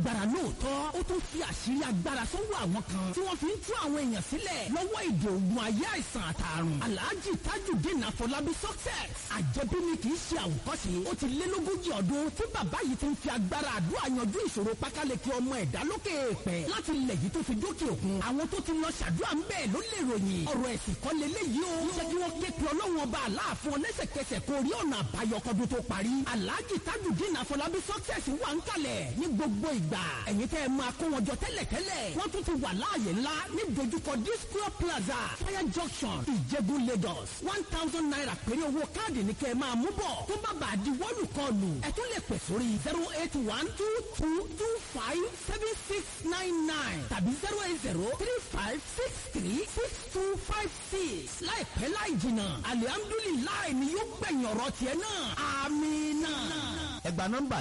lágbára lóòótọ́ ó tún fi àṣírí agbára sọ́wọ́ àwọn kan tí wọ́n fi ń tú àwọn èèyàn sílẹ̀ lọ́wọ́ ìdè ògùn ayé àìsàn àtàrùn alhaji tajudeen afọlábí success àjẹbí ni kì í ṣe àwòkọ́ṣe ó ti lé lógójì ọdún tí bàbá yìí ti ń fi agbára àdúrà yanjú ìṣòro pákáleke ọmọ ẹ̀dá lókè èèpẹ̀ láti ilẹ̀ yìí tó fi dókè òkun àwọn tó ti lọ ṣàdúrà ń bẹ́ẹ̀ ló lè ròyìn ọ̀rọ̀ ẹ̀sìn kọ́ leléyìí o jẹ́ kí wọ́n ké pe ọlọ́run ọba aláàfin ọlẹ́sẹ̀kẹsẹ̀ kó rí ọ̀nà àbáyọ kọ́dún tó parí alhaji tajudeen afọlábí success wà ń kalẹ̀ ní gbogbo ìgbà ẹ̀yin tẹ́ ẹ máa kó wọn jọ tẹ́lẹ̀tẹ́lẹ̀ wọ́n tún ti wà láàyè ńlá ní dojúkọ disco plaza fire junction ìjẹ̀bú lagos one thousand naira péré owó káàdì ní kẹ́ ẹ máa mú bọ̀ tó bá bàa di wọ́ọ̀lù kọlù ẹ tún lè pè sórí zero eight one two two two five seven six nine nine tàbí zero eight zero three five six three six two five six láìpẹ́ láì jìnnà alihamdulilayi ni yóò gbẹ̀yìn ọ̀rọ̀ tiẹ̀ náà amina. ẹgbàá nọ́mbà